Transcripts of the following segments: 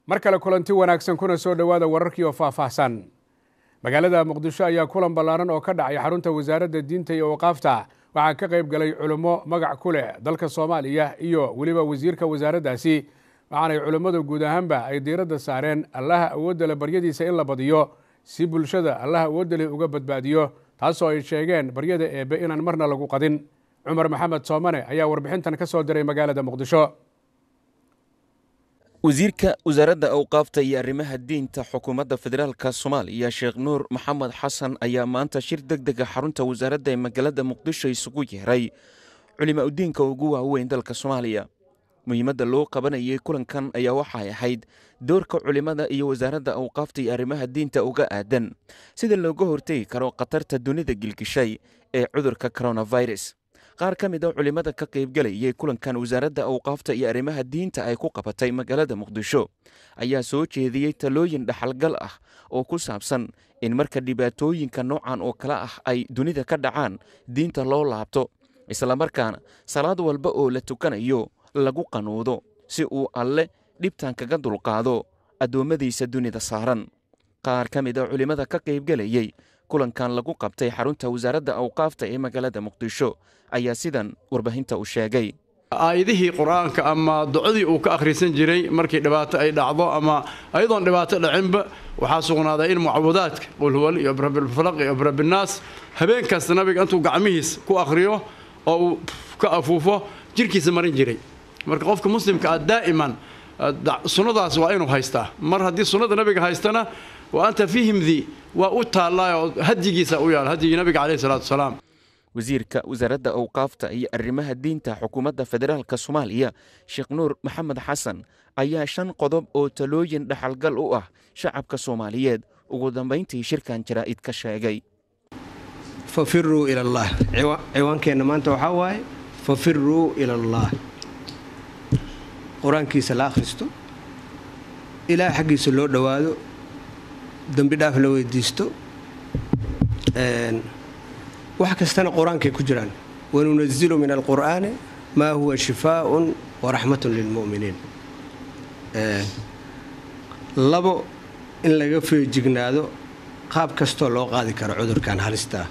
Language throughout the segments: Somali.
mar kale kulanti wanaagsan kuna soo dhowaada wararkii oo faahfaahsan magaalada muqdisho ayaa kulan ballaaran oo ka dhacay xarunta wasaaradda diinta iyo waqaafta waxaa ka qayb galay culummo magac ku leh dalka soomaaliya iyo weliba wasiirka wasaaraddaasi waxaanay culimmadu guud ahaanba ay diiradda saareen allaha awoodda le baryadiisa in la badiyo si bulshada allaha awoodda leh uga badbaadiyo taasoo ay sheegeen baryada eebbe inaan marna lagu qadin cumar maxamed soomane ayaa warbixintan ka soo diray magaalada muqdisho wasiirka wasaaradda awqaafta iyo arrimaha diinta xukuumadda federaalka soomaaliya sheekh nuur maxamed xasan ayaa maanta shir deg dega xarunta wasaaradda ee magaalada muqdisho isugu yeeray culima udiinka ugu waaweyn dalka soomaaliya muhiimadda loo qabanayay kulankan ayaa waxay ahayd doorka culimmada iyo wasaaradda awqaafta iyo arrimaha diinta uga aadan sida looga hortegi karo khatarta dunida gilgishay ee cudurka coronavirus qaar ka mid a culimmada ka qaybgalayay kulankan wasaaradda awqaafta iyo arrimaha diinta ay ku qabatay magaalada muqdisho ayaa soo jeediyey talooyin dhaxalgal ah oo ku saabsan in marka dhibaatooyinka noocan oo kale ah ay dunida ka dhacaan diinta loo laabto islamarkaana salaad walba oo la tukanayo lagu qanuudo si uu alle dhibtan kaga dulqaado addoommadiisa dunida saaran qaar ka mid a culimmada ka qaybgalayey kulankan lagu qabtay xarunta wasaaradda awqaafta ee magaalada muqdisho ayaa sidan warbaahinta u sheegay aayadihii qur-aanka ama ducadii uu ka akhrisan jiray markii dhibaato ay dhacdo ama ayadoon dhibaato dhacinba waxaa sugnaaday in mucawadaadka qulhuwal iyo birabilfalaq iyo birabinaas habeen kasta nabiga intuu gacmihiis ku akhriyo oo uu ka afuufo jirkiisa marin jiray marka qofka muslimka ah daa'iman sunnadaas waa inuu haystaa mar haddii sunnada nabiga haystana wa anta fihimdii waa u taallaa oo hadyigiisa u yaal hadyigii nabiga caleyhi salaatu wasalaam wasiirka wasaaradda awqaafta iyo arrimaha diinta xukuumadda federaalka soomaaliya sheekh nuur maxamed xasan ayaa shan qodob oo talooyin dhaxalgal u ah shacabka soomaaliyeed ugu dambayntii shirkan jaraa'id ka sheegay fafiruu ila allah ciwaankeenna maanta waxaa waaye fafiruu ila allah qur-aankiisa la akhristo ilaah xaggiisa loo dhowaado dembi dhaaf la weydiisto wax kastana qur-aankay ku jiraan wanunazilu min alqur'aani maa huwa shifaaءun waraxmatun lilmu'miniin labo in laga feejignaado qaab kastoo loo qaadi karo cudurkan halistaa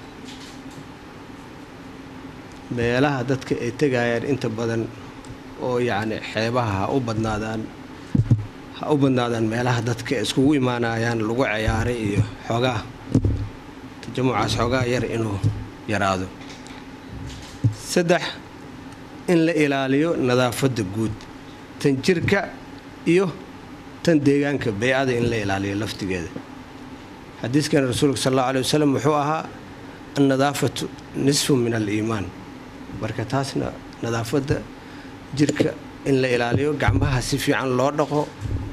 meelaha dadka ay tegayaan inta badan oo yacni xeebaha ha u badnaadaan ha u badnaadaan meelaha dadka iskugu imaanayaan lagu ciyaaray iyo xoogaa tajamucaas xoogaa yar inuu yaraado saddex in la ilaaliyo nadaafadda guud tan jirka iyo tan deegaanka beycada in la ilaaliyo laftigeeda xadiiskan rasuulka sal allau aley wasalam wuxuu ahaa annadaafatu nisfu min aliimaan marka taasna nadaafadda jirka in la ilaaliyo gacmaha si fiican loo dhaqo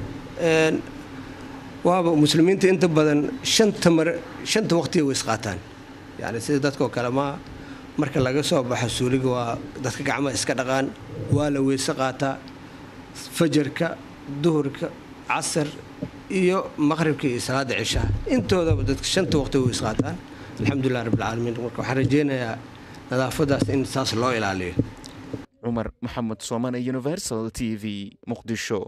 waaba muslimiinta inta badan shanta mar shanta waqtiga way isqaataan yacni sida dadkao kale maa marka laga soo baxo suuliga waa dadka gacmaha iska dhaqaan waa la weyse qaataa fajarka duhurka casar iyo maqribka iyo salaada cishaha intoodaba dadka shanta waqtiga way isqaataan alxamdulilah rabbilcaalamiin marka waxaan rajeynayaa nadaafadaas in saas loo ilaaliyo cumar maxamed soomane universal t v muqdisho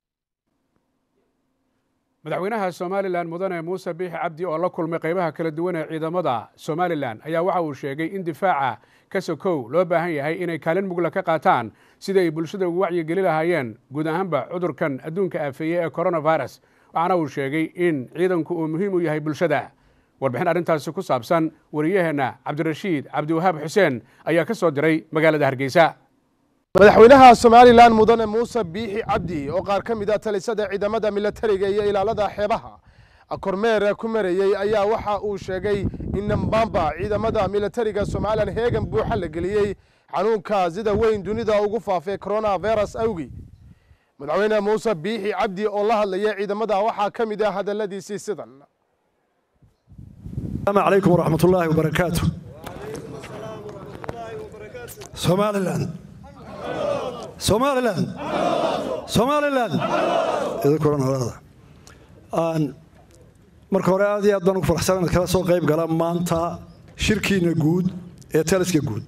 madaxweynaha somalilan mudane muuse biixi cabdi oo la kulmay qaybaha kala duwan ee ciidamada somalilan ayaa waxa uu sheegay in difaaca ka sokow loo baahan yahay inay kaalin mugla ka qaataan sidii ay bulshada ugu wacyigeli lahaayeen guud ahaanba cudurkan adduunka aafeeye ee coronavirus waxaana uu sheegay in ciidanku uu muhiim u yahay bulshada warbixin arrintaasi ku saabsan wariyaheenna cabdirashiid cabdiwahaab xuseen ayaa ka soo diray magaalada hargeysa madaxweynaha somalilan mudane muuse biixi cabdi oo qaar ka mid a talisada ciidamada milatariga iyo ilaalada xeebaha kormeer ku marayey ayaa waxa uu sheegay in dhambaanba ciidamada milatariga somalilan heegan buuxa la geliyey xanuunka sida weyn dunida ugu faafay coronavirus awgi madaxweyne muuse biixi cabdi oo la hadlaya ciidamada waxaa ka mid ah hadaladiisii sidan السلام عليكم ورحمة الله وبركاته سوماليلاند سوماليلاند سوماليلاند idinkuran horada aan marka hore aad iyo aad baan ugu faraxsan inaad kala soo qayb gala maanta shirkiina guud ee taliska guud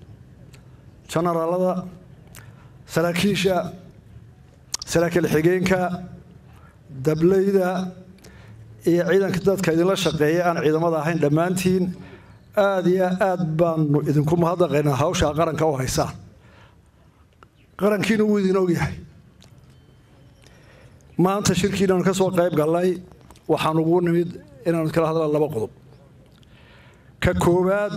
janaraalada saraakiisha saraakiil xigeenka dablayda iyo ciidanka dadka idinla shaqeeya aan ciidamada ahayn dhammaantiin aada iyo aad baanu idinku mahadnaqaynaa hawshaa qaranka u haysaan qarankiina wuu idin ogyahay maanta shirkiinaanu ka soo qayb gallay waxaan ugu nimid inaanu kala hadla laba qodob ka koowaad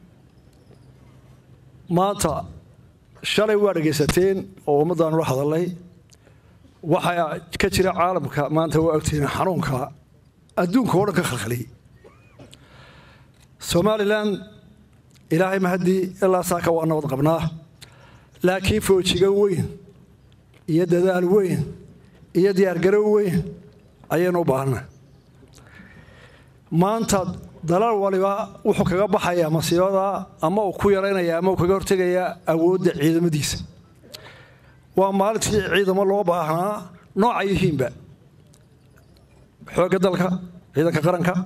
maanta shalay waa dhegaysateen oo ummaddaanu la hadalnay waxaa ka jira caalamka maanta waa ogtihiin xanuunka adduunka oo dhan ka khalkhaliyey somalilan ilaahay mahaddii ilaa saaka waa nabad qabnaa laakiin foojiga weyn iyo dadaal weyn iyo diyaargarow weyn ayaynu u baahana maanta dalal waliba wuxuu kaga baxayaa masiibada ama uu ku yaraynaya ama uu kaga hortegayaa awoodda ciidamadiisa waa maalintii ciidamo loo baahnaa nooca yihiinba xoogga dalka ciidanka qaranka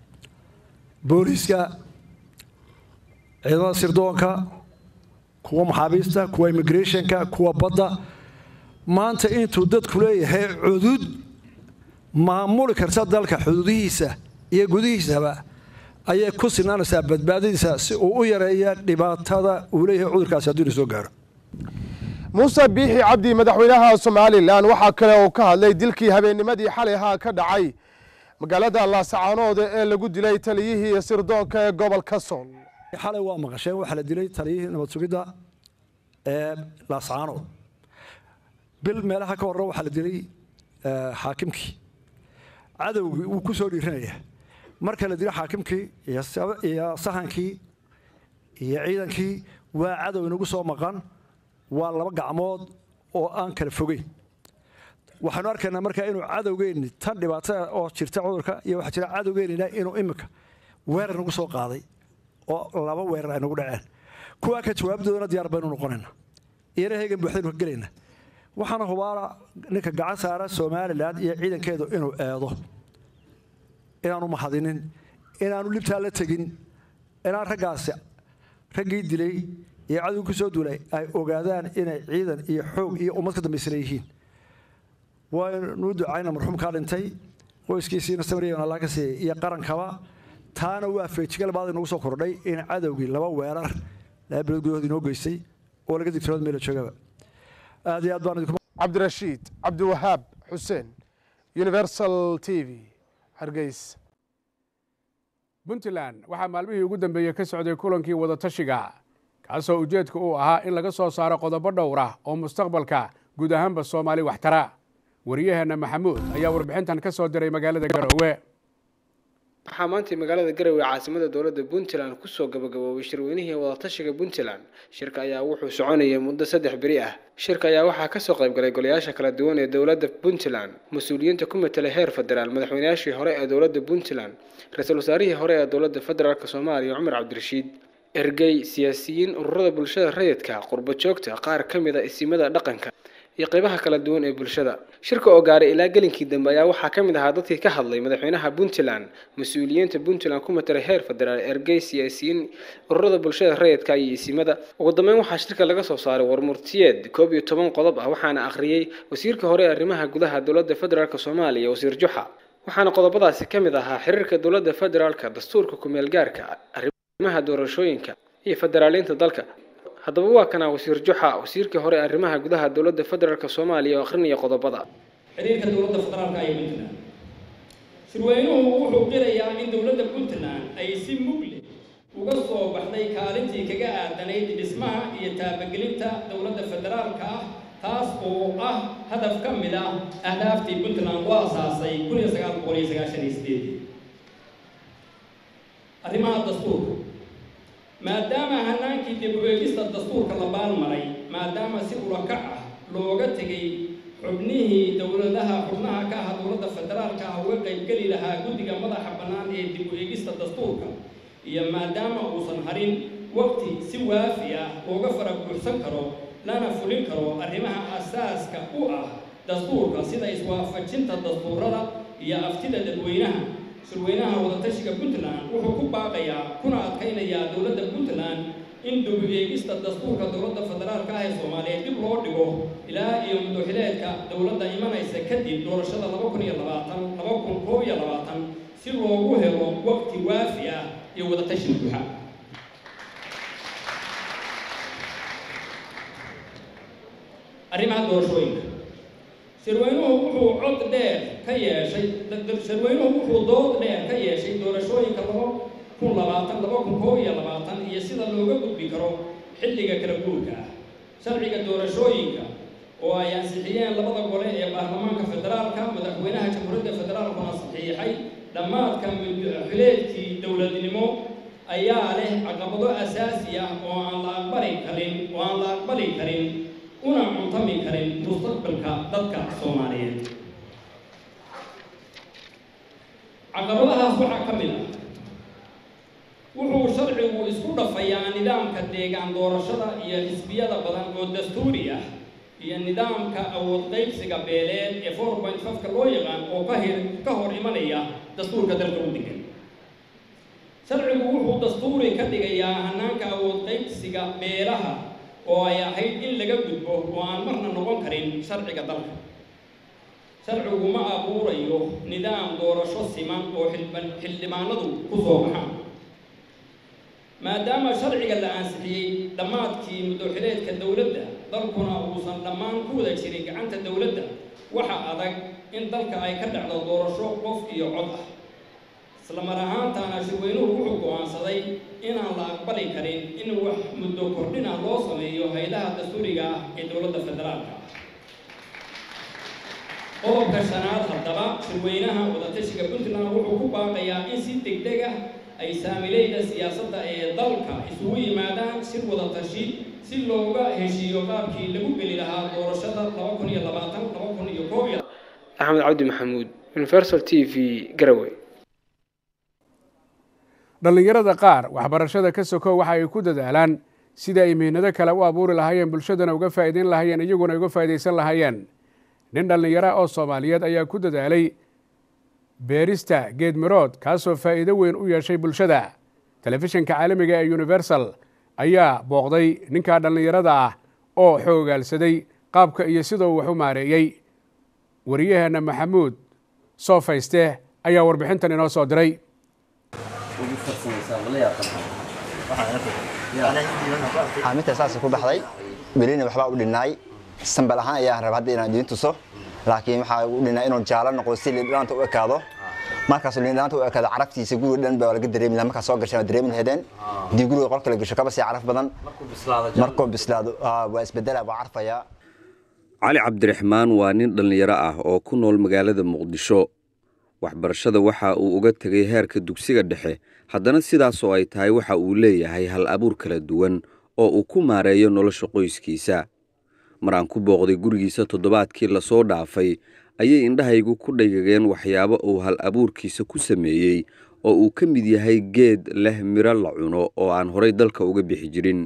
booliiska ciidamada sirdoonka kuwa maxaabiista kuwa immigrationka kuwa badda maanta intuu dadku leeyahay cudud maamuli karta dalka xuduudihiisa iyo gudihiisaba ayay ku sinaanaysaa badbaadadiisa si uu u yareeya dhibaatada uu leeyahay cudurkaasi hadduu ina soo gaaro muuse biixi cabdi madaxweynaha somalilan waxaa kale uu ka hadlay dilkii habeennimadii xalay ahaa ka dhacay magaalada laasacaanood ee lagu dilay taliyihii sirdoonka ee gobolka sool xalay waa maqasheen waxaa la dilay taliyihii nabad sugidda ee laasacaanood bil meelaha ka horre waxaa la dilay xaakimkii cadowgii wuu ku soo dhiiranaya marka la dilo xaakimkii iyo sahankii iyo ciidankii waa cadow inagu soo maqan waa laba gacmood oo aan kala fogeyn waxaanu arkaynaa markaa inuu cadowgeenni tan dhibaatada oo jirta cudurka iyo waxaa jira cadowgeennina inuu iminka weerar nagu soo qaaday oo laba weerar ay nagu dhaceen kuwaa ka jawaabdoodana diyaar baynu noqonaynaa iyana heegan buuxdaynu ka gelaynaa waxaana hubaala ninka gacan saara somalilan iyo ciidankeedu inuu eedo inaanu mahadinin inaanu libtaa la tegin inaan raggaasi raggii dilay iyo cadowgii ku soo duulay ay ogaadaan inay ciidan iyo xoog iyo ummad ka dambaysana yihiin waynuu ducayna marxuumkaa dhintay qoyskiisiina samriyan allah ka siiyey iyo qarankaba taana waa feejigal baad inagu soo kordhay in cadowgii laba weerar laba bilood gudahood inoo geystay oo laga digtoood meela joogaba aad iyo aad baan idinku cabdirashiid cabdiwahaab xuseen universal t v hargeys puntland waxaa maalmihii ugu dambeeyey ka socday kulankii wadatashiga kaasoo ujeedka uu ahaa in laga soo saaro qodobo dhowr ah oo mustaqbalka guud ahaanba soomaali waxtara wariyaheenna maxamuud ayaa warbixintan ka soo diray magaalada garowe waxaa maantay magaalada garowe caasimada dowladda puntland kusoo gabagaboobay shirweynihii wadatashiga puntland shirka ayaa wuxuu soconayay muddo saddex beri ah shirka ayaa waxaa kasoo qaybgalay golayaasha kala duwan ee dowladda puntland mas-uuliyiinta ku matelay heer federaal madaxweynayaashii hore ee dowladda puntland ra-iisul wasaarihii hore ee dowladda federaalk soomaaliya cumar cabdirashiid ergey siyaasiyiin ururada bulshada rayidka qurbo joogta qaar ka mid a isimada dhaqanka iyo qeybaha kala duwan ee bulshada shirka oo gaaray ilaa gelinkii dambe ayaa waxaa ka mid ahaa dadkii ka hadlay madaxweynaha puntland mas-uuliyiinta puntland ku matelay heer federaal ergey siyaasiyiin ururada bulshada rayidka iyo isimada ugu dambeyn waxaa shirka laga soo saaray warmurtiyeed koob iyo toban qodob ah waxaana akhriyey wasiirka hore ee arrimaha gudaha dowladda federaalk soomaaliya wasiir juxa waxaana qodobadaasi ka mid ahaa xiriirka dowladda federaalka dastuurka kumeel gaarka arrimaha doorashooyinka iyo federaaliinta dalka haddaba waa kanaa wasiir juxa wasiirkii hore arrimaha gudaha dowladda federaalk soomaaliya oo akhrinaya qodobada xiriirka dowladda federaalka iyo puntland shirweynuhu wuxuu qirayaa in dowladda puntland ay si mugle uga soo baxday kaalintii kaga aadanayd dhismaha iyo taabagelinta dowladda federaalka ah taas oo ah hadaf ka mid ah ahdaaftii puntland u asaasay kun iyo sagaal boqol iyo sagaashan iyo sideed arrimaha dastuurka maadaama hanaankii dib u eegista dastuurka la baalmaray maadaama si ulakac ah looga tegay xubnihii dowladaha xubnaha ka ah dowladda federaalka ah uga qaybgeli lahaa guddiga madaxa bannaan ee dib u eegista dastuurka iyo maadaama uusan harin waqti si waafi ah looga fara buuxsan karo lana fulin karo arrimaha asaaska u ah dastuurka sida iswaafajinta dastuurada iyo aftida dadweynaha shirweynaha wadatashiga puntland wuxuu ku baaqayaa kuna adkaynayaa dowladda puntland in dib u eegista dastuurka dowladda federaalka ah ee soomaaliyeed dib loo dhigo ilaa iyo muddoxileedka dowladda imanaysa kadib doorashada laba kun iyo labaatan laba kun koob iyo labaatan si loogu helo waqti waafi ah iyo wadatashi buuxa arrimaha doorashooyinka shirweynuhu wuxuu cod dheer ka yeeshay shirweynuhu wuxuu dood dheer ka yeeshay doorashooyinka laba kun labaatan laba kun koob iyo labaatan iyo sida looga gudbi karo xilliga kala guurka ah sharciga doorashooyinka oo ay ansixiyeen labada gole ee baarlamaanka federaalka madaxweynaha jamhuuriyadda federaalkuna saxiixay dhammaadka mudxileedkii dowladnimo ayaa leh caqabado asaasi ah oo aan la aqbali karin oo aan la aqbali karin una cuntami karin mustaqbalka dadka soomaaliyeed caqabadahaas waxaa ka mid ah wuxuu sharcigu isku dhafayaa nidaamka deegaan doorashada iyo xisbiyada badan oo dastuuri ah iyo nidaamka awood qaybsiga beeleed ee four point fiveka loo yaqaan oo ka hir ka hor imanaya dastuurka dalka u degan sharcigu wuxuu dastuuri ka dhigayaa hanaanka awood qaybsiga beelaha oo ay ahayd in laga gudbo oo aan marna noqon karin sharciga dalka sharcigu ma abuurayo nidaam doorasho siman oo xildhibaanadu ku soo baxaan maadaama sharciga la ansixiyey dhammaadkii muddoxileedka dowladda dalkuna uusan dhammaan ku wada jirin gacanta dowladda waxa adag in dalka ay ka dhacdo doorasho qof iyo cod ah isla mar ahaantaana shirweynuhu wuxuu go'aansaday inaan la aqbali karin in wax muddo kordhina loo sameeyo haylaha dastuuriga ah ee dowladda federaalka ah qodobka shanaad haddaba shirweynaha wadatashiga puntland wuxuu ku baaqayaa in si degdeg ah ay saamileyda siyaasadda ee dalka isugu yimaadaan shir wada tashi si looga heshiiyo qaabkii lagu geli lahaa doorashada laba kun iyo labaatan laba kun iyo koob iyo axmed cabdi maxamuud universal t v garowe dhallinyarada qaar waxbarashada ka soko waxa ay ku dadaalaan sida ay mihnado kale u abuuri lahaayeen bulshadana uga faa'iideyn lahaayeen iyaguna uga faa'iidaysan lahaayeen nin dhallinyara oo soomaaliyeed ayaa ku dadaalay beerista geedmirood kaasoo faa'iido weyn u yeeshay bulshada telefishinka caalamiga ee universal ayaa booqday ninkaa dhallinyarada ah oo xoogaalsaday qaabka iyo sidoo wax u maareeyey wariyaheenna maxamuud soo fayste ayaa warbixintan inoo soo diray xaaminta saasa ku baxday welina waxbaa u dhinnaay sambal ahaan ayaan raba hadda inaan idiin tuso laakiin waxaa u dhinaa inuu jaalo noqdo si liindhaanta u ekaado markaasuu liindhaanta u ekaado caraftiisa guriga dhan baa laga dareemi lahaa markaas soo gashaan dareemi lahedeen haddii guriga qolka la gasho kaba sii caraf badan markuu bislaado waa isbedela waa carfayaa cali cabdiraxmaan waa nin dhallinyaro ah oo ku nool magaalada muqdisho waxbarashada waxa uu uga tegay heerka dugsiga dhexe haddana sidaasoo ay tahay waxa uu leeyahay hal abuur kala duwan oo uu ku maareeyo nolosha qoyskiisa mar aan ku booqday gurigiisa toddobaadkii lasoo dhaafay ayay indhahaygu ku dhagageen waxyaabo uu hal abuurkiisa ku sameeyey oo uu ka mid yahay geed leh miro la cuno oo aan horay dalka uga bixi jirin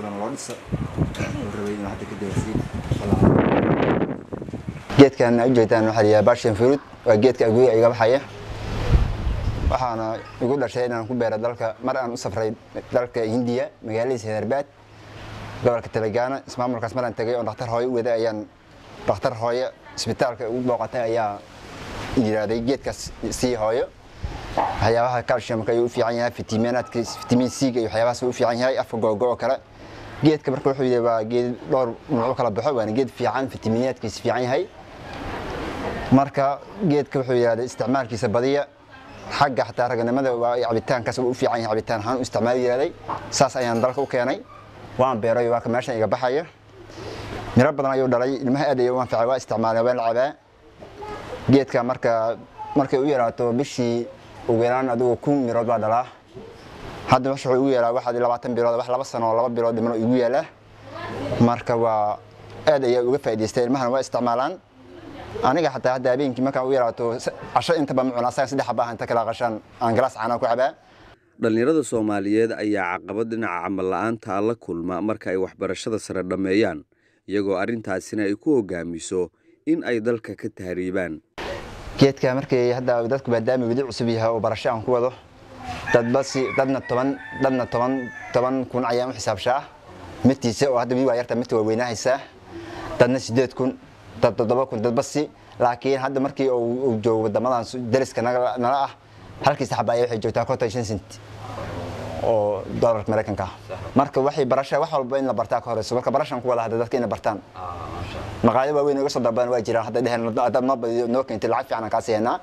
geedkan u jeedaan waxaa la yidhaha bashan fruit waa geedka aguya iga baxaya waxaana igu dhashay inaan ku beero dalka mar aan u safray dalka hindiya magaaladiisa hyderabad gobolka telagaana ismaamulkaas maraan tegay oo dhakhtar hooyo u waday ayaan dhakhtar hooyo isbitaalka ugu booqatay ayaa yidhaahday geedkaas sii hooyo waxyaabaha calciumka ayuu u fiican yahay fitamiinaadka fitamiin c-ga iyo waxyaabahaas u fiican yahay afka googo oo kale geedka marka wuxuu yidhi waa geed dhowr nuuc kala baxo waana geed fiican fitamiinaadkiisa fiican yahay marka geedka wuxuu yidhahday isticmaalkiisa badiya xagga xataa raganimada waa cabitaankaas u fiican yahay cabitaan ahaan u isticmaal yidhahday saas ayaan dalka u keenay waan beeray waa ka meeshan iga baxaya miro badan ayuu dhalay ilmaha aad ayuu u anfacay waa isticmaalay waan la cabaa geedka marka markay u yaraato bishii ugu yaraan adigu kun mirood baa dhalaa hadda wuxuu igu yeelaa waxaad labaatan bilood wax laba sano oo laba bilood dhiman igu yeelaa marka waa aad ayaa uga faa'idaystay ilmahana waa isticmaalaan aniga xataa hadda habeenkii markaan u yaraato casho intaba ma cunaa asaga saddex xabaa inta kala qashaan aan galaas caanaa ku cabaa dhallinyarada soomaaliyeed ayaa caqabad dhinaca camal la'aanta la kulma marka ay waxbarashada sare dhammeeyaan iyagoo arrintaasina ay ku hogaamiso in ay dalka ka tahriibaan geedka markii hadda dadku maadaama weli cusub yahay oo barasho aan ku wado dadba si dadna toban dadna toban toban kun ayaan u xisaabshaa midkiisa oo hadda wii waa yarta midka waa weynaahaysaa dadna sideed kun dad toddoba kun dadba si laakiin hadda markii uu joogo wadamadan dariska nala ah halkii saxba ayaa waxay joogtaa konton shan sent oo doolarka maraykanka ah marka waxay barasha wax walba in la bartaa ka horeyso marka barashan ku wada hadda dadka inay bartaan maqaayado waaweyn iga soo dalbadan waa jiraan hadda dheheen haddaad noo badiyo noo keentay lacag fiican aan kaa siihaynaa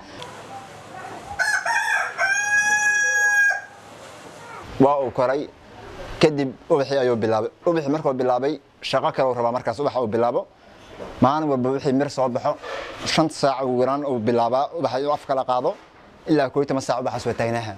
waa uu koray kadib ubaxii ayuu bilaabay ubaxii markuu bilaabay shaqo kale uu rabaa markaas ubaxa uu bilaabo maalin walba wixii mir soo baxo shan saac ugu yaraan uu bilaabaa ubaxa inuu af kala qaado ilaa koob iyo toban saac ubaxaas waa taagnaha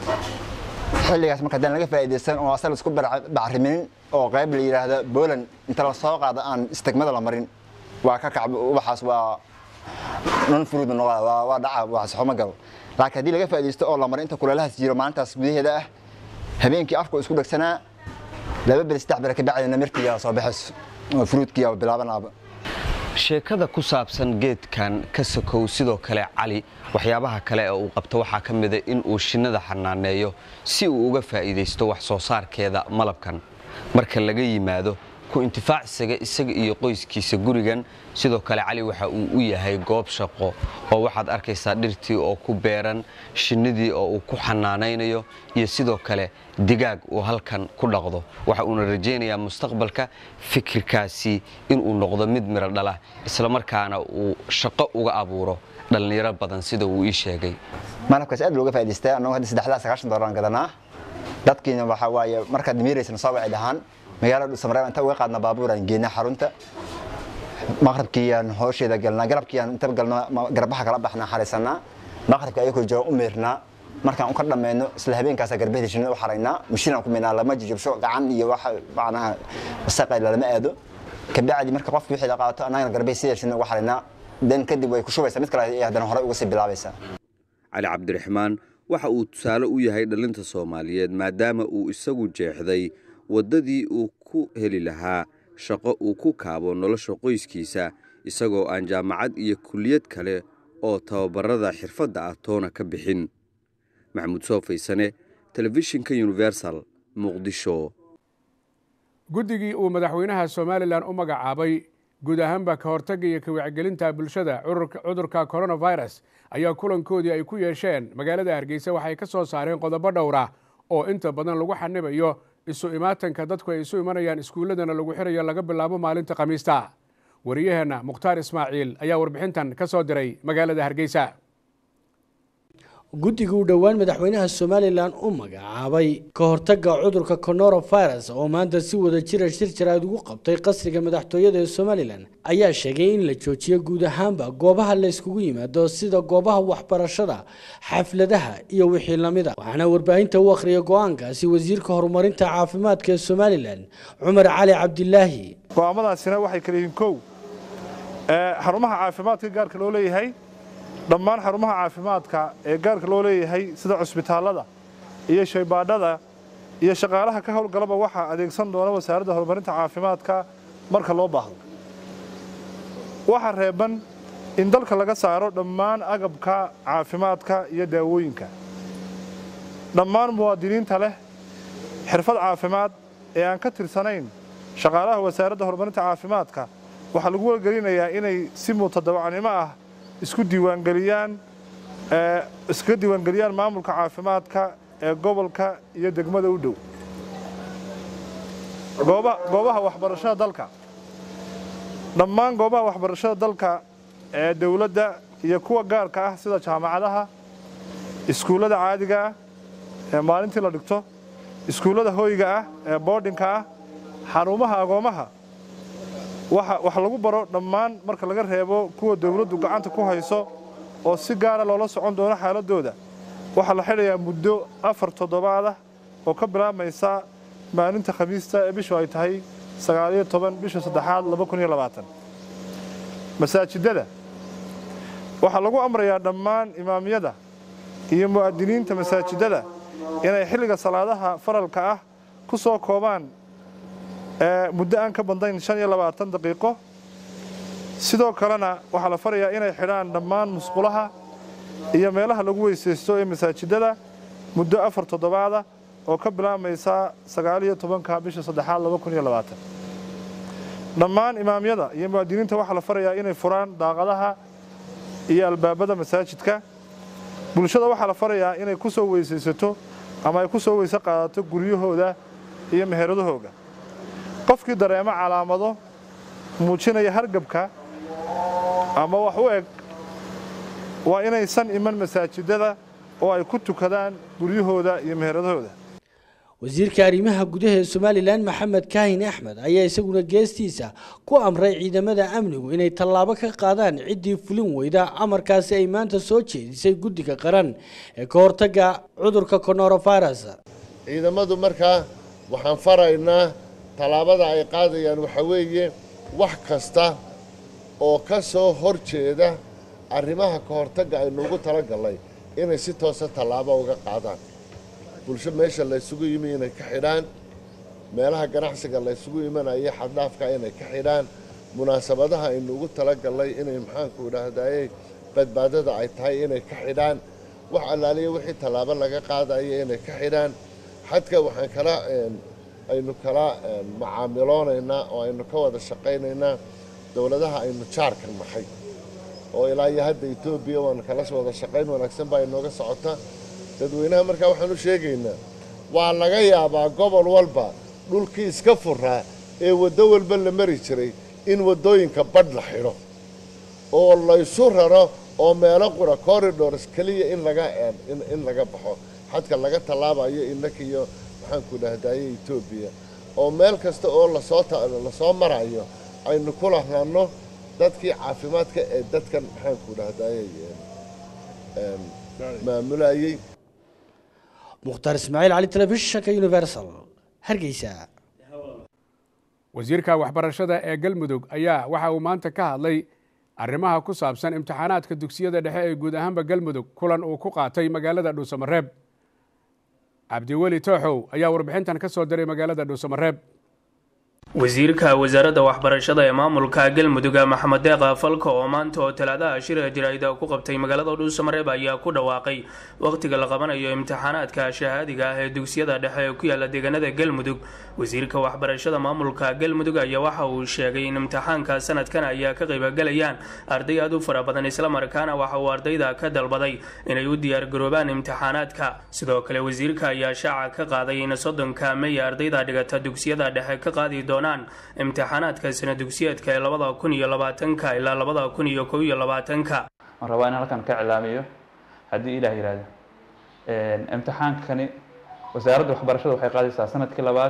xilligaas marka haddaan laga faa'iidaysan oo asal isku bacriminin oo qayb la yidhaahda Poland inta la soo qaado aan istigmada la marin waa ka kacb ubaxaas waa non fruit waa waa dhaca waa saxo ma galo laakiin haddii laga faa'iidaysto oo la marin inta kuleelahaas jiro maalintaas gudaheeda ah habeenkii afku isku dhagsanaa laba bil saddex bil ka bacdina mirtiga soo baxayso oo fruitkiya bilaabanaaba sheekada ku saabsan geedkan ka sokow sidoo kale cali waxyaabaha kale ee uu qabto waxaa ka mida in uu shinnada xanaaneeyo si uu uga faa'iidaysto wax soo saarkeeda malabkan marka laga yimaado ku intifaacsiga isaga iyo qoyskiisa gurigan sidoo kale cali waxa uu u yahay goob shaqo oo waxaad arkaysaa dhirtii oo ku beeran shinnidii oo uu ku xanaanaynayo iyo sidoo kale digaag uu halkan ku dhaqdo waxa uuna rajaynayaa mustaqbalka fikirkaasi inuu noqdo mid miro dhala islamarkaana uu shaqo uga abuuro dhallinyaro badan sida uu ii sheegay malabkaas aad looga faa'iidaystaa annagu hadda saddexdaa sagaashan doolar aan gadanaa dadkiina waxaa waaye markaad miiraysana soo wacid ahaan magaalada dhuusamareeb inta uga qaadna baabuur aan geynaa xarunta maqribkiiyaan hoosheeda galnaa garabkiiyaan inta galno garbaha kala baxnaa xariisanaa maqribka ayakoo jooga u meernaa markaan u ka dhammayno isla habeenkaasa garbahda shinnida u xaraynaa mashiinaan ku meynaa lama jijibsho gacan iyo waxa macnaha wasaqay lalama aado kabacdi marka qofki wixii la qaato annagana garbahi sida shinnida uga xaraynaa dan kadib way ku shubaysaa mid kale ay haddana horey uga sii bilaabaysaa cali cabdiraxmaan waxa uu tusaale u yahay dhallinta soomaaliyeed maadaama uu isagu jeexday waddadii uu ku heli lahaa shaqo uu ku kaabo nolosha qoyskiisa isagoo aan jaamacad iyo kulliyad kale oo tababarada xirfadda ah toona ka bixin maxamuud soo faysane telefishinka universal muqdisho guddigii uu madaxweynaha somalilan u magacaabay guud ahaanba ka hortagga iyo ka wacgelinta bulshada cudurka coronavirus ayaa kulankoodii ay ku yeesheen magaalada hargeysa waxay ka soo saareen qodobo dhowra oo inta badan lagu xanibayo isu imaatanka dadku ay isu imanayaan iskuulladana lagu xirayo laga bilaabo maalinta khamiista wariyaheenna mukhtaar ismaaciil ayaa warbixintan ka soo diray magaalada hargeysa guddiga uu dhowaan madaxweynaha somalilan u magacaabay ka hortagga cudurka coronavirus oo maanta si wada jira shir jaraad ugu qabtay qasriga madaxtooyada ee somalilan ayaa sheegay in la joojiyo guud ahaanba goobaha la yskugu yimaado sida goobaha waxbarashada xafladaha iyo wixii lamida waxaana warbaahinta u akhriyay go-aankaasi wasiirka horumarinta caafimaadka ee somalilan cumar cali cabdilaahi go-aamadaasina waxay kala yihiin kow xarumaha caafimaadka gaarka loo leeyahay dhammaan xarumaha caafimaadka ee gaarka loo leeyahay sida cusbitaallada iyo shaybaadhada iyo shaqaalaha ka howlgalaba waxaa adeegsan doona wasaaradda horumarinta caafimaadka marka loo baahdo waxaa reeban in dalka laga saaro dhammaan agabka caafimaadka iyo daawooyinka dhammaan muwaadiniinta leh xirfad caafimaad ee aan ka tirsanayn shaqaalaha wasaaradda horumarinta caafimaadka waxaa lagu wargelinayaa inay si mutadawacnimo ah isku diiwaangeliyaan iskaga diiwaangeliyaan maamulka caafimaadka ee gobolka iyo degmada u dhow goobaha waxbarashada dalka dhammaan goobaha waxbarashada dalka ee dowladda iyo kuwa gaarka ah sida jaamacadaha iskuullada caadiga ah ee maalintii la dhigto iskuullada hoyga ah ee boodhinka ah xarumaha agoomaha wax lagu baro dhammaan marka laga reebo kuwa dowladdu gacanta ku hayso oo si gaara loola socon doono xaaladooda waxaa la xidhayaa muddo afar toddobaad ah oo ka bilaabmaysa maalinta khamiista ee bishu ay tahay sagaaliyo toban bisha saddexaad laba kun iyo labaatan masaajidada waxaa lagu amrayaa dhammaan imaamyada iyo mu'adiniinta masaajidada inay xilliga salaadaha faralka ah ku soo koobaan muddo aan ka badnayn shan iyo labaatan daqiiqo sidoo kalena waxaa la farayaa inay xidhaan dhammaan musqulaha iyo meelaha lagu weysaysto ee masaajidada muddo afar toddobaada oo ka bilaabmaysa sagaaliyo tobanka bisha saddexaad laba kun iyo labaatan dhammaan imaamyada iyo muwaadiniinta waxaa la farayaa inay furaan daaqadaha iyo albaabada masaajidka bulshada waxaa la farayaa inay ku soo weysaysato ama ay ku soo weyse qaadato guryahooda iyo meheradahooga qofkii dareemo calaamado muujinaya hargabka ama wax u eg waa inaysan iman masaajidada oo ay ku tukadaan guryahooda iyo meheradahooda wasiirka arrimaha gudaha ee somalilan maxamed kaahin axmed ayaa isaguna geestiisa ku amray ciidamada amnigu inay tallaabo ka qaadaan ciddii fulin weyda amarkaasi ay maanta soo jeedisay guddiga qaran ee ka hortagga cudurka coronavirus ciidamadu markaa waxaan faraynaa tallaabada ay qaadayaan waxaa weeye wax kasta oo ka soo hor jeeda arrimaha ka hortagga aynuugu talagallay inay si toosa tallaabo uga qaadaan bulsho meesha laysugu yimi inay ka xidhaan meelaha ganacsiga laysugu imanaya xaddaafka inay ka xidhaan munaasabadaha aynuugu talagallay inay maxaanku idhaahdayey badbaadada ay tahay inay ka xidhaan wax allaaliya wixii tallaabo laga qaadaya inay ka xidhaan xadka waxaan kala aynu kala macaamiloonaynaa oo aynu ka wada shaqaynaynaa dowladaha aynu jaarka nahay oo ilaa iyo hadda etoobiya waanu kala wada shaqayn wanaagsan baa inooga socota dadweynaha markaa waxaan u sheegaynaa waa laga yaabaa gobol walba dhulkii iska furaa ee waddo walba la mari jiray in waddooyinka badh la xidho oo laysu raro oo meelo qura corridors keliya in laga in laga baxo xadka laga tallaabayo innaka iyo maxaanku dhahdaye etoobiya oo meel kasta oo lasoo lasoo marayo aynu ku lahaano dadkii caafimaadka ee dadkan maxaanku dhahdaye maamulayey mukhtaar ismaaciil cali telefishinka universal hargeysa wasiirka waxbarashada ee galmudug ayaa waxa uu maanta ka hadlay arrimaha ku saabsan imtixaanaadka dugsiyada dhexe ee guud ahaanba galmudug kulan uu ku qaatay magaalada dhuusamareeb cabdiweli tooxow ayaa warbixintan ka soo diray magaalada dhuusamareeb wasiirka wasaaradda waxbarashada ee maamulka galmudug maxamed deeqa falka oo maanta oo talaadaha shirka jaraa'ida ku qabtay magaalada dhuusamareeb ayaa ku dhawaaqay wakhtiga la qabanayo imtixaanaadka shahaadiga ah ee dugsiyada dhexe ee ku yaala deegaanada galmudug wasiirka waxbarashada maamulka galmudug ayaa waxa uu sheegay in imtixaanka sanadkan ayaa ka qaybgalayaan arday aad u fara badan islamarkaana waxa uu ardayda ka dalbaday inay u diyaargaroobaan imtixaanaadka sidoo kale wasiirka ayaa shaaca ka qaaday in soddonka mey ardayda dhigata dugsiyada dhexe ka qaadi doonaan imtixaanaadka sana dugsiyeedka ee labada kun iyo labaatanka ilaa labada kun iyo kow iyo labaatanka waan rabaa in halkan ka cilaamiyo haddii ilaah yihahdo imtixaankani wasaaradda waxbarashada waxay qaadaysaa sanadkii labaad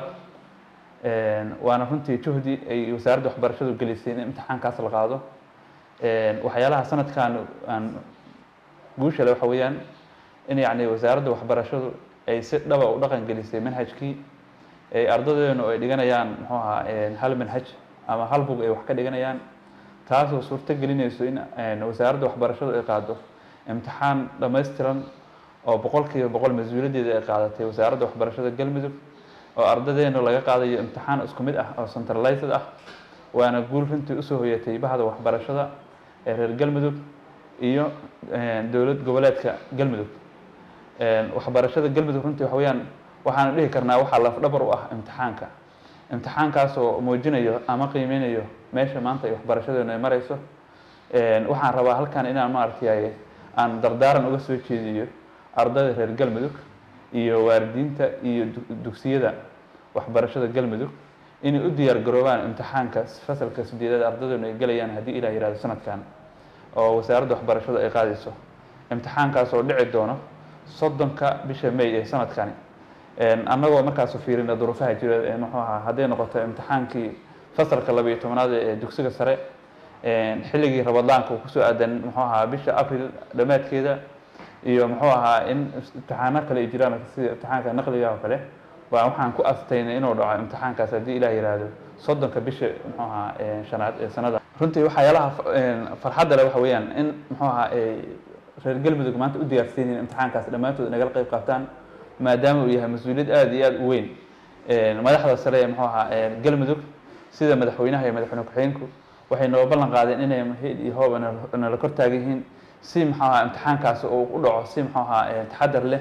waana runtii juhdi ay wasaaradda waxbarashadu gelisay in imtixaankaas la qaado waxyaalaha sanadkan aan guushale waxa weeyaan in yacni wasaaradda waxbarashadu ay si dhaba u dhaqan gelisay manhajkii ardadeenu ay dhiganayaan muxuu ahaa hal manhaj ama hal bug ay wax ka dhiganayaan taasoo suurto gelinayso in wasaaradda waxbarashadu ay qaado imtixaan dhammaystiran oo boqolkiiba boqol mas-uuliyaddeeda ay qaadatay wasaaradda waxbarashada galmudug oo ardadeenu laga qaadayo imtixaan isku mid ah oo centralized ah waana guul runtii usoo hoyatay bahda waxbarashada ee reer galmudug iyo dowlad goboleedka galmudug waxbarashada galmudug runtii waxa weeyaan waxaanu dhihi karnaa waxaa lafdhabar u ah imtixaanka imtixaankaasoo muujinayo ama qiimeynayo meesha maanta ay waxbarashadeenu ay marayso waxaan rabaa halkan inaan maaragtay aan dardaaran uga soo jeediyo ardayda reer galmudug iyo waalidiinta iyo dugsiyada waxbarashada galmudug inay u diyaar garoobaan imtixaanka fasalka sideedaad ardadeenu ay gelayaan haddii ilah yihahdo sanadkan oo wasaaradda waxbarashada ay qaadayso imtixaankaas oo dhici doono soddonka bisha may ee sanadkani annagoo markaas fiirina duruufaha jira muxuu ahaa hadday noqoto imtixaankii fasalka labayo tobnaad ee dugsiga sare xilligii rabadaanka uu kusoo aadan muxuu ahaa bisha april dhammaadkeeda iyo muxuu ahaa in imtixaano kale ay jiraan sida imtixaanka naqliga oo kale waa waxaan ku astaynay inuu dhaco imtixaankaas haddii ilaah yihahdo soddonka bisha muxuu ahaa shanaad ee sanada runtii waxyaalaha farxadda le waxa weeyaan in muxuu ahaa reer galmudug maanta u diyaarsan yihiin imtixaankaas dhammaantood nagala qayb qaataan maadaama uu yahay mas-uuliyad aada iyo aada u weyn madaxda sare ee muxuu ahaa galmudug sida madaxweynaha iyo madaxweyne ku-xigeenku waxay noo ballan qaadeen inay hid iyo hooba nala kor taagan yihiin si muxuu ahaa imtixaankaasi uu u dhaco si muxuu ahaa taxadar leh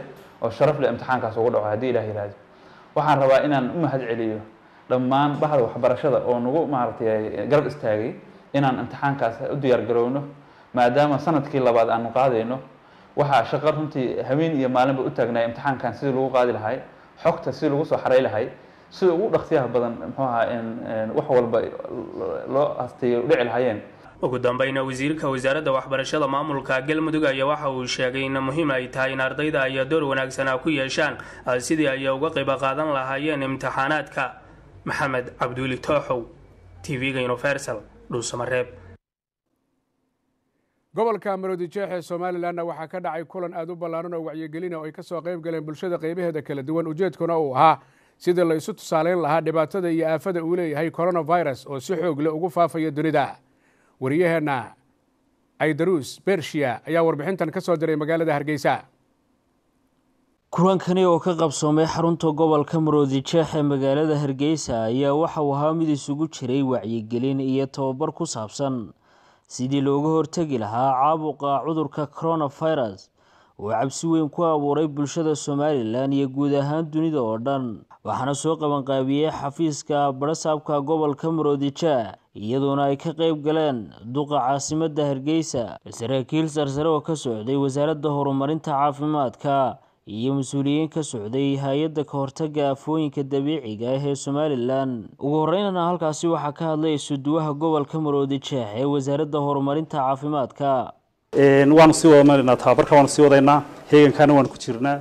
oo sharaf leh imtixaankaas ugu dhaco haddii ilaah yihahdo waxaan rabaa inaan u mahad celiyo dhammaan bahda waxbarashada oo nagu maaragtay garab istaagay inaan imtixaankaas u diyaar garowno maadaama sanadkii labaad aanu qaadayno waxaa shaqo runtii haween iyo maalinba u taagnaa imtixaankan sidii lagu qaadi lahay xogta sidii lagu soo xaray lahay sida ugu dhaqsiyaha badan muxuu ahaa in wax walba loo hasteeyo dhici lahayeen ugu dambeyna wasiirka wasaaradda waxbarashada maamulka galmudug ayaa waxa uu sheegay in muhiim ay tahay in ardayda ay door wanaagsanaa ku yeeshaan sidii ay uga qayb qaadan lahaayeen imtixaanaadka maxamed cabduuli tooxow tv-ga universal dhuusamareeb gobolka maroodijeex ee somalilanna waxaa ka dhacay kulan aada u ballaaran oo wacyigelina oo ay ka soo qayb galeen bulshada qaybaheeda kala duwan ujeedkuna uu ahaa sidii la isu tusaaleyn lahaa dhibaatada iyo aafada uu leeyahay coronavirus oo si xoog leh ugu faafaya dunida wariyaheenna aydaruus bershiya ayaa warbixintan ka soo diray magaalada hargeysa kulankani oo ka qabsoomay xarunta gobolka maroodijeex ee magaalada hargeysa ayaa waxa uu ahaa mid isugu jiray wacyigelin iyo tababar ku saabsan sidii looga hortegi lahaa caabuqa cudurka coronavirus oo cabsi weyn ku abuuray bulshada somalilan iyo guud ahaan dunida oo dhan waxaana soo qabanqaabiyey xafiiska barasaabka gobolka maroodijeex iyadoona ay ka qayb galeen duqa caasimadda hargeysa saraakiil sarsare oo ka socday wasaaradda horumarinta caafimaadka iyo mas-uuliyiin ka socday hay-adda ka hortaga afooyinka dabiiciga ah ee somalilan ugu horeynana halkaasi waxaa ka hadlay isuduwaha gobolka maroodijeex ee wasaaradda horumarinta caafimaadka waanu sii wada marinaa tababarka waanu sii wadaynaa heegankana waanu ku jirnaa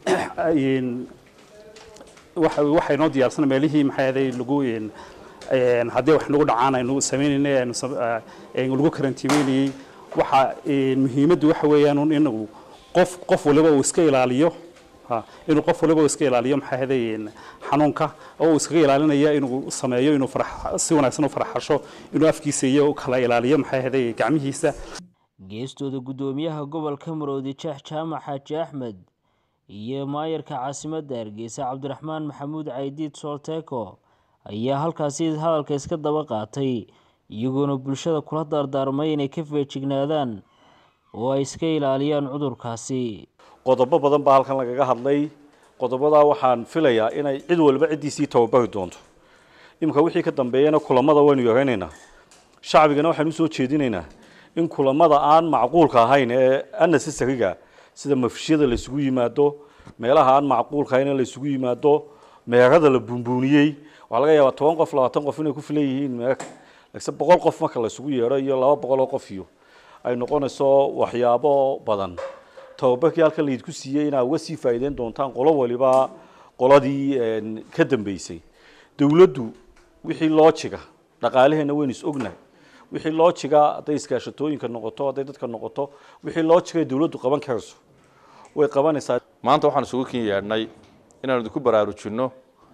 waxay noo diyaarsan meelihii maxay ahaday lagu haddii wax nagu dhacaan aynu sameynaynay aynu lagu karantiimeynayey waxa muhiimaddu waxa weeyaan inuu qof qof waliba uu iska ilaaliyo inuu qof waliba uu iska ilaaliyo maxay ahaday xanuunka oo uu iskaga ilaalinaya inuu sameeyo inuu si wanaagsan u faraxasho inuu afkiisa iyo kala ilaaliyo maxay ahaday gacmihiisa geestooda guddoomiyaha gobolka maroodijeex jaamac xaaji axmed iyo maayarka caasimadda hargeysa cabdiraxmaan maxamuud caydiid soolteeko ayaa halkaasi hadalka iska daba qaatay iyagoona bulshada kula daardaarmay inay ka feejignaadaan oo ay iska ilaaliyaan cudurkaasi qodobo badan baa halkan lagaga hadlay qodobadaa waxaan filayaa inay cid walba ciddiisii tababari doonto iminka wixii ka dambeeyana kulamada waynu yaraynaynaa shacbigana waxaynu usoo jeedinaynaa in kulamada aan macquulka ahayn ee anasasariga sida mafishyada laysugu yimaado meelaha aan macquulka ahayn ee laysugu yimaado meerada la buunbuuniyey waxaa laga yaabaa toban qof labaatan qof inay ku filan yihiin meerka laakiin boqol qof marka laysugu yeedho iyo laba boqol oo qof iyo ay noqonayso waxyaabo badan tababarkii halkan laydku siiyey inaa uga sii faa'iideyn doontaan qolo waliba qoladii ka dambeysay dowladdu wixii loojiga dhaqaalaheenna waynu is ognahay wixii loojiga hadday iskaashatooyinka noqoto hadday dadka noqoto wixii loojiga dowladdu qaban karayso way qabanaysaa maanta waxaan isugu kin yeedhnay inaanu idinku baraarujinno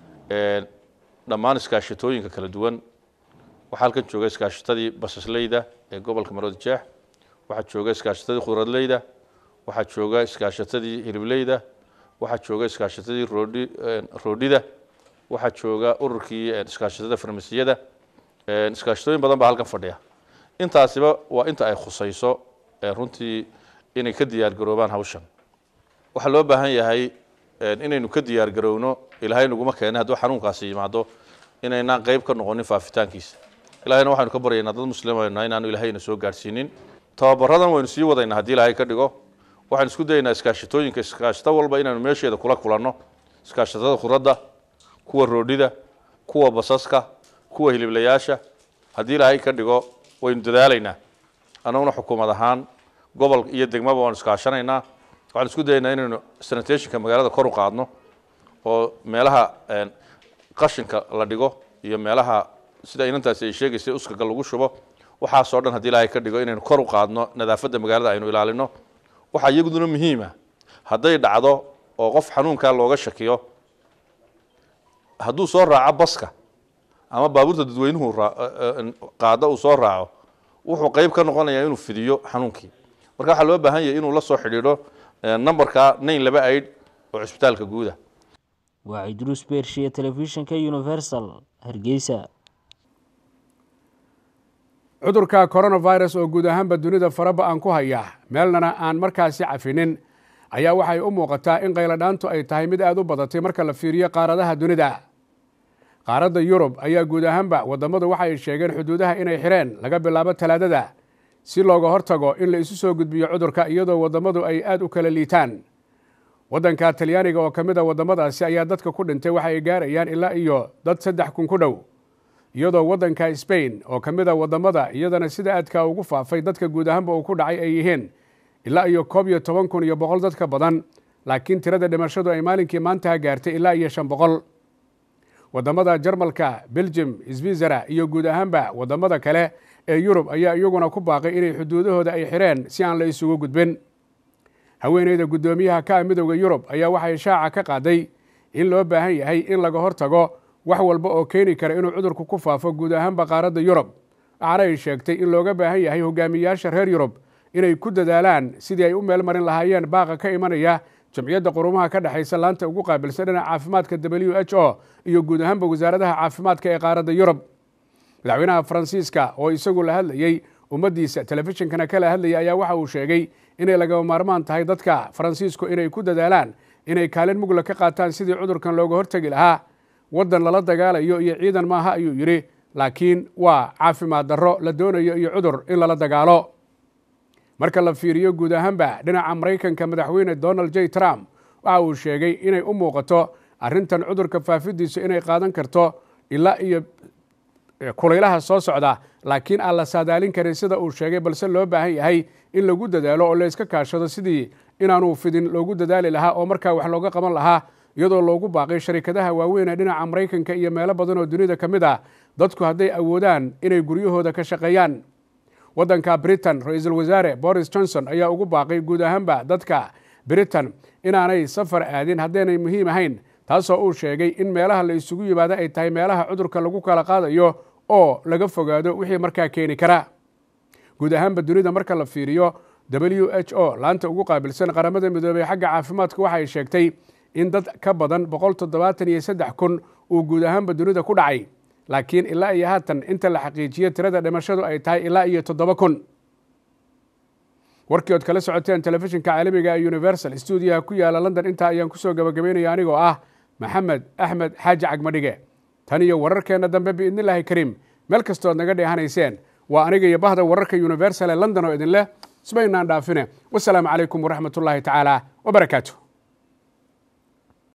dhammaan iskaashatooyinka kala duwan waxaa halkan jooga iskaashatadii basasleyda ee gobolka maroodijeex waxaa jooga iskaashatadii khudradleyda waxaa jooga iskaashatadii hilibleyda waxaa jooga iskaashatadii roodhi roodhida waxaa jooga ururkii iskaashatada farmasiyada iskaashatooyin badan baa halkan fadhiya intaasiba waa inta ay khusayso runtii inay ka diyaar garoobaan hawshan waxaa loo baahan yahay inaynu ka diyaar garowno ilaahay naguma keenay hadduu xanuunkaasi yimaado inaynaan qayb ka noqonin faafitaankiisa ilahayna waxaynu ka baryaynaa dad muslimayna inaanu ilaahayna soo gaadhsiinin tababaradan waynu sii wadaynaa haddii ilaahay ka dhigo waxaynu isku dayaynaa iskaashatooyinka iskaashato walba inaanu meesheeda kula kulanno iskaashatada khudradda kuwa roodhida kuwa basaska kuwa hiliblayaasha haddii ilaahay ka dhigo waynu dadaalaynaa annaguna xukuumad ahaan gobol iyo degmaba waanu iskaashanaynaa waxaan isku dayaynaa inaynu sanitationka magaalada kor u qaadno oo meelaha qashinka la dhigo iyo meelaha sida inantaasi ay sheegaysay uskaga lagu shubo waxaasoo dhan haddii ilaahay ka dhigo inaynu kor u qaadno nadaafadda magaalada aynu ilaalino waxaa iyaguduna muhiima hadday dhacdo oo qof xanuunkaa looga shakiyo hadduu soo raaco baska ama baabuurta dadweynuhu qaado uu soo raaco wuxuu qayb ka noqonayaa inuu fidiyo xanuunkii marka waxaa loo baahan yahay inuu la soo xidhiidho numberka nain laba aid oo cisbitaalka guuda waa cidruus beershiya telefishinka universal hargeysa cudurka coronavirus oo guud ahaanba dunida faraba aan ku haya meelnana aan markaasi cafinin ayaa waxay u muuqataa in qayladhaantu ay tahay mid aad u badatay marka la fiiriyo qaaradaha dunida qaaradda yurub ayaa guud ahaanba waddammadu waxa ay sheegeen xuduudaha inay xireen laga bilaabo talaadada si looga hortago in la isu soo gudbiyo cudurka iyadoo waddammadu ay aad u kala liitaan waddanka talyaaniga oo ka mid a waddamadaasi ayaa dadka ku dhintay waxa ay gaarayaan ilaa iyo dad saddex kun ku dhow iyadoo waddanka sbain oo ka mid a waddamada iyadana sida aadka ugu faafay dadka guud ahaanba uu ku dhacay ay yihiin ilaa iyo koob iyo toban kun iyo boqol dadka badan laakiin tirada dhimashadu ay maalinkii maantaha gaartay ilaa iyo shan boqol waddamada jarmalka belgium switzera iyo guud ahaanba waddamada kale ee yurub ayaa iyaguna ku baaqay inay xuduudahooda ay xireen si aan la isugu gudbin haweeneyda guddoomiyaha ka ah midowda yurub ayaa waxay shaaca ka qaaday in loo baahan yahay in laga hortago wax walba oo keeni kara inuu cudurku ku faafo guud ahaanba qaaradda yurub waxaana ay sheegtay in looga baahan yahay hogaamiyayaasha reer yurub inay ku dadaalaan sidii ay u meel marin lahaayeen baaqa ka imanaya jamciyadda qurumaha ka dhexaysa laanta ugu qaabilsan dhinaca caafimaadka w h o iyo guud ahaanba wasaaradaha caafimaadka ee qaaradda yurub madaxweynaha faransiiska oo isagu la hadlayey ummaddiisa telefishinkana kala hadlayay ayaa waxa uu sheegay inay lagama maarmaan tahay dadka faransiisku inay ku dadaalaan inay kaalin mugla ka qaataan sidii cudurkan looga hortegi lahaa waddan lala dagaalayo iyo ciidan maaha ayuu yidhi laakiin waa caafimaad darro la doonayo iyo cudur in lala dagaalo marka la fiiriyo guud ahaanba dhinaca maraykanka madaxweyne donald j trump waxa uu sheegay inay u muuqato arrintan cudurka faafidiisu inay qaadan karto ilaa iyo kulaylaha soo socda laakiin aan la saadaalin karin sida uu sheegay balse loo baahan yahay in lagu dadaalo oo la iska kaashado sidii inaanu fidin loogu dadaali lahaa oo markaa wax looga qaban lahaa iyadoo loogu baaqay sharikadaha waaweyn ee dhinaca maraykanka iyo meelo badan oo dunida ka mid ah dadku hadday awoodaan inay guryahooda ka shaqeeyaan waddanka britain ra-iisul wasaare boris johnson ayaa ugu baaqay guud ahaanba dadka britain inaanay safar aadin haddaynay muhiim ahayn taasoo uu sheegay in meelaha la isugu yimaado ay tahay meelaha cudurka lagu kala qaadayo oo laga fogaado wixii markaa keeni kara guud ahaanba dunida marka la fiiriyo w h o laanta ugu qaabilsan qaramada midoobey xagga caafimaadka waxay sheegtay in dad ka badan boqol toddobaatan iyo saddex kun uu guud ahaanba dunida ku dhacay laakiin ilaa iyo haatan inta la xaqiijiyo tirada dhimashadu ay tahay ilaa iyo toddoba kun warkii ood kala socoteen telefishinka caalamiga ee universal stuudiyaha ku yaala london intaa ayaan kusoo gabagabaynaya anigoo ah maxamed axmed xaaji cagmadhige tan iyo wararkeenna dambe biidnillaahi kariim meel kastood naga dheehanayseen waa aniga iyo bahda wararka universal ee london oo idin leh ismaynaan dhaafine wasalaamu calaykum waraxmat ullaahi tacaala wabarakaatu